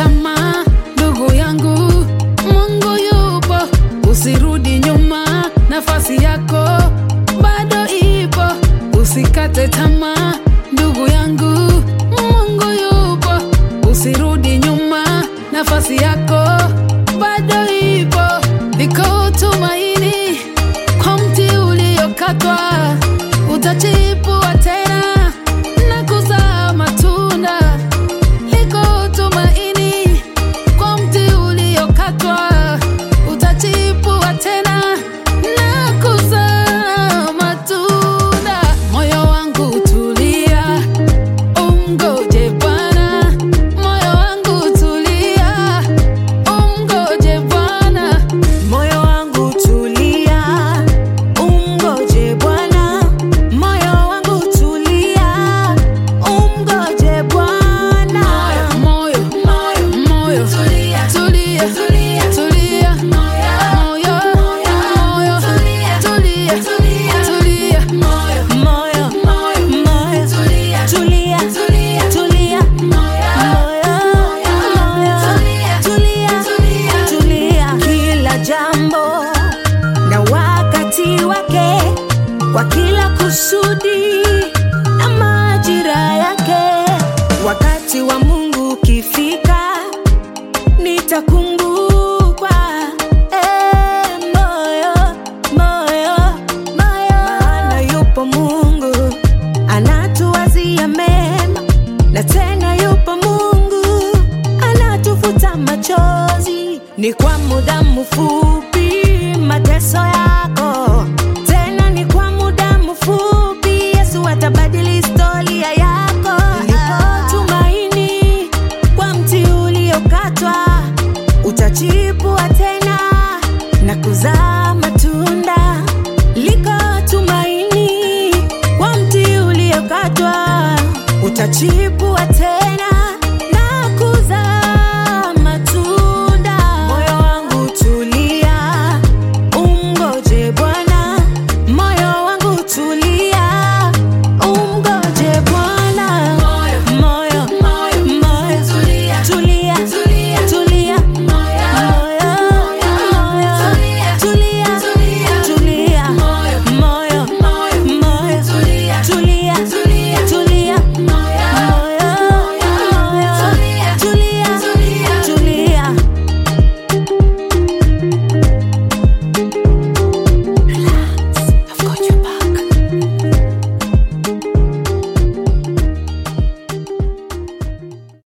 tamaa, ndugu yangu, Mungu yupo, usirudi nyuma, nafasi yako bado ipo, usikate tamaa, ndugu yangu, Mungu yupo, usirudi nyuma, nafasi yako bado ipo, liko tumaini kwa mti uliokatwa, utachipua tena na kuzaa matunda. Liko tumaini kwa mti uliokatwa, utachipua tena na kuzaa matunda. Moyo wangu tulia, umgoje Bwana. Moyo wangu tulia, umgoje Bwana. Moyo wangu tulia, umgoje Bwana. Moyo wangu tulia, umgoje Bwana. Moyo, moyo, moyo, tulia, tulia, tulia, tulia. Moyo, moyo, tulia, tulia, tulia. Moyo, Moyo, moyo, moyo, tulia, tulia, tulia. tulia. Moyo, Moyo, moyo, tulia, tulia. Kila jambo na wakati wake, kwa kila kusudi na majira yake. Wakati wa Mungu ukifika, nitakumbukwa. Eh, moyo, moyo, moyo. Maana yupo Mungu anatuwazia mema, na tena yupo Mungu anatufuta machozi. Ni kwa muda mfupi mateso yako, tena ni kwa muda mfupi. Yesu atabadili historia yako. Lipo tumaini kwa mti uliokatwa, utachipua tena na kuzaa matunda. Liko tumaini kwa mti uliokatwa, utachipua